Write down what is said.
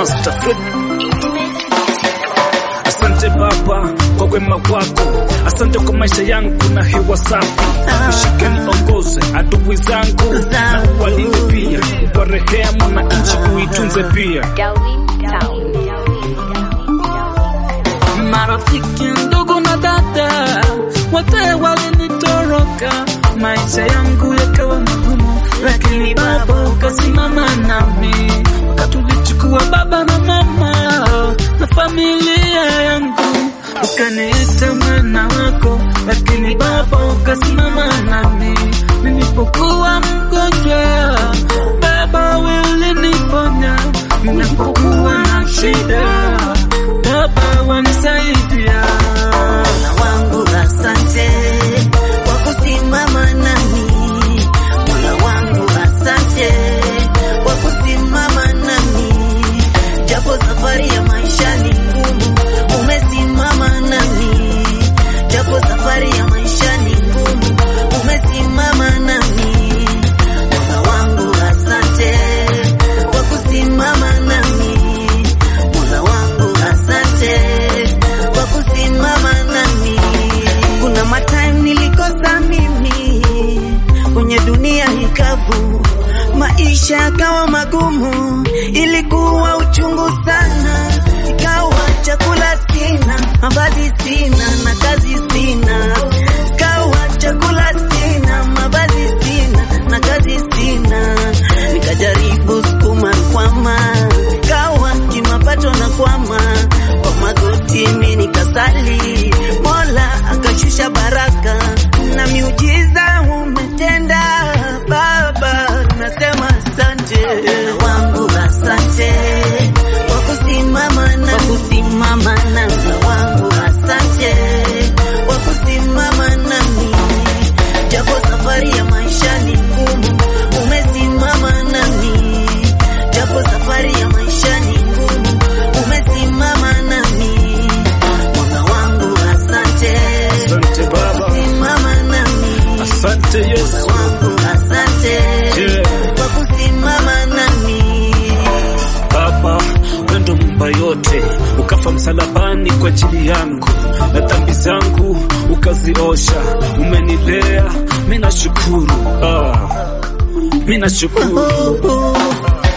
Master Fred. Asante Baba kwa wema wako, asante kwa maisha yangu na hewa safi. Ushike niongoze adui zangu na uwalinde pia, kwa rehema na nchi uitunze pia. Darwin Sound. Marafiki, ndugu na dada wote walinitoroka, maisha yangu yakawa magumu, lakini Baba ukasimama nami, ukatulichukua baba na mama na familia yangu, ukaniita mwana wako, lakini Baba ukasimama nami nilipokuwa mgonjwa, Baba wewe uliniponya, ninapokuwa na shida Baba wanisaidia. Mola wangu asante kwa kusimama nami. Mola wangu asante kwa kusimama nami, japo safari ya maisha ni ngumu, umesimama nami, japo safari ya maisha ni ngumu, umesimama nami. Mola wangu asante kwa kusimama nami. Mola wangu asante kwa kusimama nami. Kuna matime nilikosa mimi kwenye dunia hikavu, maisha yakawa magumu, ilikuwa uchungu sana, ikawa chakula sina, mavazi sina na kazi sina, ikawa chakula sina, mavazi sina na kazi sina, nikajaribu sukuma kwama, ikawa kimapato na kwama, kwa magoti mimi nikasali, Mola akashusha baraka na miujiza umetenda Baba, nasema asante Mola wangu, asante kwa kusimama na kusimama na Mola wangu, asante kwa kusimama nami, japo safari ya maisha ni ngumu, umesimama nami, japo safari ya maisha ni ngumu, umesimama nami, Mola wangu, asante Asante Baba, simama nami, asante Yesu. Mola wangu, asante Yeah. kwa kusimama nami. Baba, wewe ndo mumba yote, ukafa msalabani kwa ajili yangu na dhambi zangu ukaziosha, umenilea, mimi nashukuru. Ah, mimi nashukuru.